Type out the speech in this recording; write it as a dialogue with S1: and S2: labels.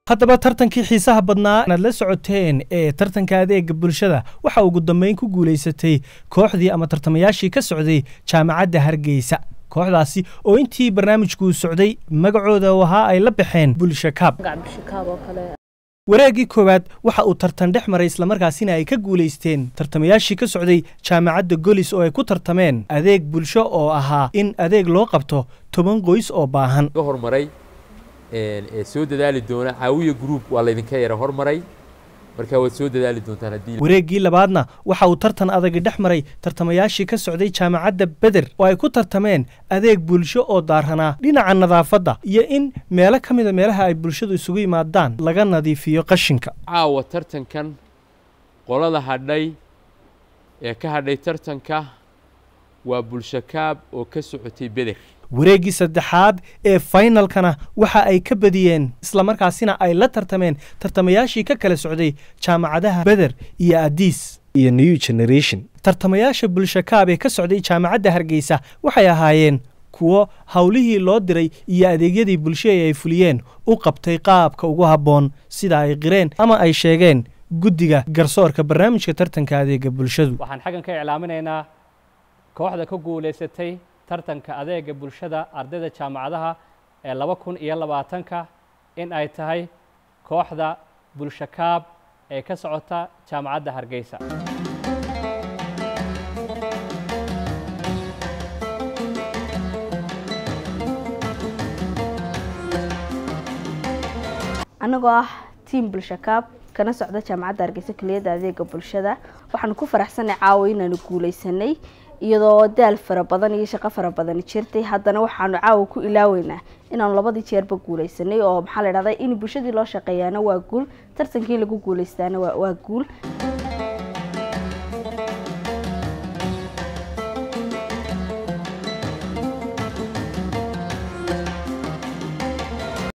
S1: haddaba tartankii xiisaha badnaa inaad la socoteen ee tartanka adeega bulshada waxa ugu dambeyn ku guulaysatay kooxdii ama tartamayaashii ka socday jaamacadda hargeysa kooxdaasi oo intii barnaamijkuu socday magacooda ahaa ay la baxeen bulsha kaab wareeggii koowaad waxa uu tartan dhex maray islamarkaasina ay ka guulaysteen tartamayaashii ka socday jaamacadda golis oo ay ku tartameen adeeg bulsho oo ahaa in adeeg loo qabto toban qoys oo baahan
S2: ka hormaray ee soo dadaali doona caawiya group waa laydinka yara hormaray marka waad soo dadaali doontaan haddii
S1: wareeggii labaadna waxa uu tartan adagi dhex maray tartamayaashii ka socday jaamacadda beder oo ay ku tartameen adeeg bulsho oo daaranaa dhinaca nadaafadda iyo in meelo ka mida meelaha ay bulshadu isugu yimaadaan laga nadiifiyo qashinka
S2: caawa tartankan qolada hadhay ee ka hadhay tartanka waa bulsho kaab oo ka socotay beder
S1: wareeggii saddexaad ee faynalkana waxa ay ka badiyeen islamarkaasina ay la tartameen tartamayaashii ka kala socday jaamacadaha beder iyo adiis iyo new generation tartamayaasha bulsho kaab ee ka socday jaamacadda hargeysa waxay ahaayeen kuwo howlihii loo diray iyo adeegyadii bulsho ee ay fuliyeen u qabtay qaabka ugu habboon sida ay qireen ama ay sheegeen guddiga garsoorka barnaamijka tartanka adeega bulshadu
S3: waxaan xaggan ka iclaaminaynaa kooxda ka guulaysatay tartanka adeega bulshada ardayda jaamacadaha ee laba kun iyo labaatanka in ay tahay kooxda bulsho kaab ee ka socota jaamacadda hargeysa
S4: annagoo ah tiam bulsho kaab kana socda jaamacadda hargeysa keliyadda adeega bulshada waxaanu ku faraxsanay caawa inaanu guulaysanay iyadoo daal fara badan iyo shaqo fara badan jirtay haddana waxaanu caawa ku ilaaweynaa inaanu labadii jeerba guulaysanay oo maxaa la dhahdaa in bulshadii loo shaqeeyaana waa guul tartankii lagu guulaystaana waa guul